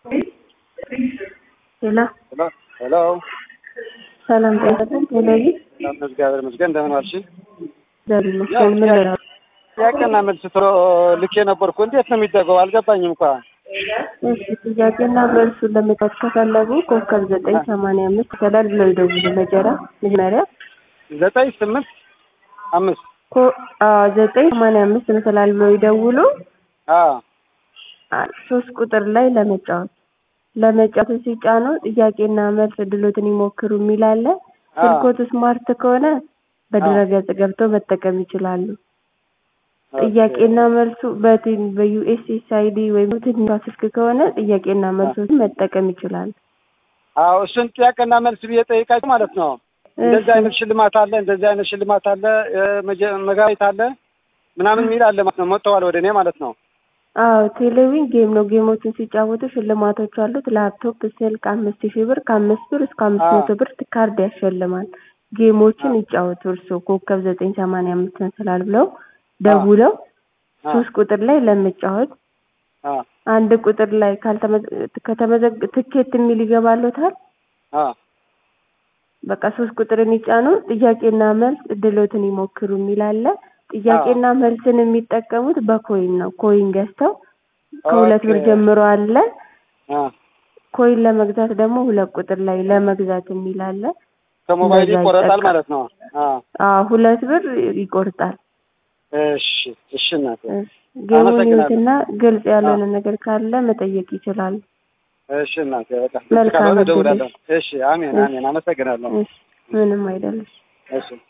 ሄሎ ሄሎ ሰላም ጤና ቴሌቪ ሰላም እግዚአብሔር ይመስገን። እንደምን ዋልሽ? እግዚአብሔር ይመስገን። ምን ላይ ነው? ጥያቄና መልስ ትሮ ልኬ ነበርኩ። እንዴት ነው የሚደረገው? አልገባኝም እንኳ እሺ ጥያቄና መልሱን ለመጣት ከፈለጉ ኮከብ ዘጠኝ ሰማንያ አምስት ይከላል ብለው ይደውሉ። መጀራ መጀመሪያ ዘጠኝ ስምንት አምስት ኮ አዎ ዘጠኝ ሰማንያ አምስት ይመስላል ብለው ይደውሉ። አዎ አ- ሶስት ቁጥር ላይ ለመጫወት ለመጫወት ሲጫኑ ጥያቄና መልስ እድሎትን ይሞክሩ የሚል አለ። ስልኮት ስማርት ከሆነ በድረገጽ ገብተው መጠቀም ይችላሉ። ጥያቄና መልሱ በቲን በዩኤስኤስአይዲ ወይም ትንሿ ስልክ ከሆነ ጥያቄና መልሶችን መጠቀም ይችላሉ። አዎ እሱን ጥያቄና መልስ ብዬ ጠይቃቸው ማለት ነው። እንደዚህ አይነት ሽልማት አለ፣ እንደዚህ አይነት ሽልማት አለ፣ የመጀ- መጋቢት አለ ምናምን የሚል አለ ማለት ነው። መጥተዋል ወደ እኔ ማለት ነው። አዎ ቴሌቪዥን ጌም ነው። ጌሞችን ሲጫወቱ ሽልማቶች አሉት። ላፕቶፕ፣ ስልክ አምስት ሺህ ብር ከአምስት ብር እስከ አምስት መቶ ብር ካርድ ያሸልማል። ጌሞችን ይጫወቱ። እርስዎ ኮከብ ዘጠኝ ሰማንያ አምስት ስላል ብለው ደውለው ሶስት ቁጥር ላይ ለመጫወት አዎ አንድ ቁጥር ላይ ካልተመዘ- ከተመዘግ ትኬት የሚል ይገባሎታል። አዎ በቃ ሶስት ቁጥርን ይጫኑ። ጥያቄና መልስ እድሎትን ይሞክሩ የሚል አለ። ጥያቄና መልስን የሚጠቀሙት በኮይን ነው። ኮይን ገዝተው ከሁለት ብር ኦኬ። ጀምሮ አለ። አዎ ኮይን ለመግዛት ደግሞ ሁለት ቁጥር ላይ ለመግዛት የሚል አለ። ከሞባይል እንደዛ ይቆረጣል ይጠቀም። ማለት ነው። አዎ አዎ ሁለት ብር ይቆርጣል። እሺ እሺ እናቴ ጌሙን አመሰግናለሁ። ይዩትና ግልጽ ያልሆነ ነገር ካለ መጠየቅ ይችላሉ። እሺ እናቴ በቃ መልካም ካልሆነ እድል። እደውላለሁ። እሺ አሜን አሜን። አመሰግናለሁ። እሺ፣ ምንም አይደለም። እሺ